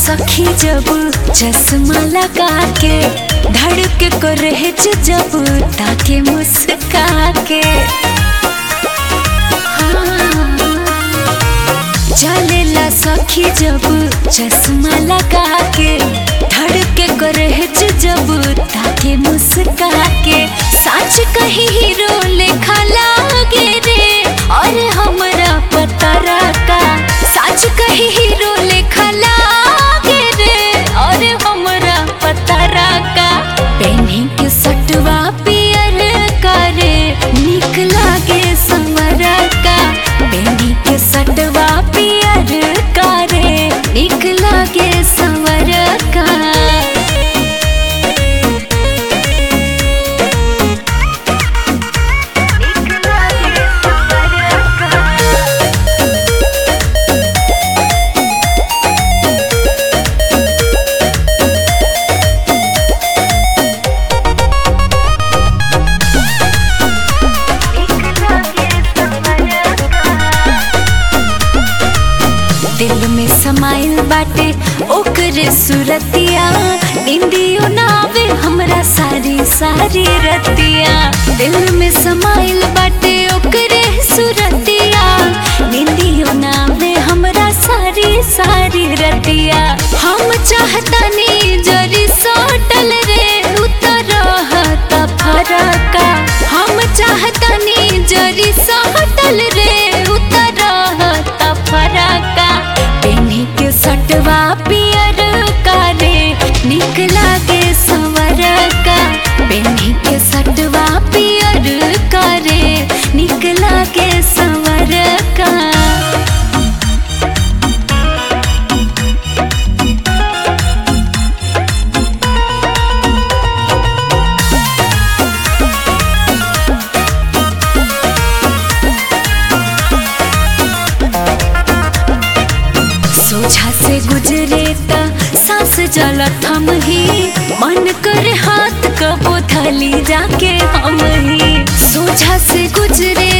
सखी जब चश्मा लगा के धड़क को रहे जब ताके मुस्का के हाँ। चलेला सखी जब चश्मा लगा के धड़के को रहे जब ताके मुस्का के सच कही हीरो लेखा लागे रे और हमरा पता रखा सच कही हीरो लेखा लागे रे और हमरा पता रखा पेन्ही के सटवा पियर करे निक लागे समर का पेन्ही के सटवा पियर करे निक लागे समर का दिल में समाइल बाटे ओकरे सुरतिया निंदियो ना आवे हमरा सारी सारी रतिया दिल में समाइल बाटे ओकरे सुरतिया निंदियो ना आवे हमरा सारी सारी रतिया हम चाहतानी जरी सोटल रे उतर रहता फरका हम चाहतानी जरी सोटल रे उतर रहता फरका पेन्ही के सटवा पियर कारे निक लागे संवर का पेन्ही के सटवा पियर कारे निक लागे संवर का सोझा से गुजरे त सांस जल थम ही मन कर हाथ कबो थली जाके हम ही सोझा से गुजरे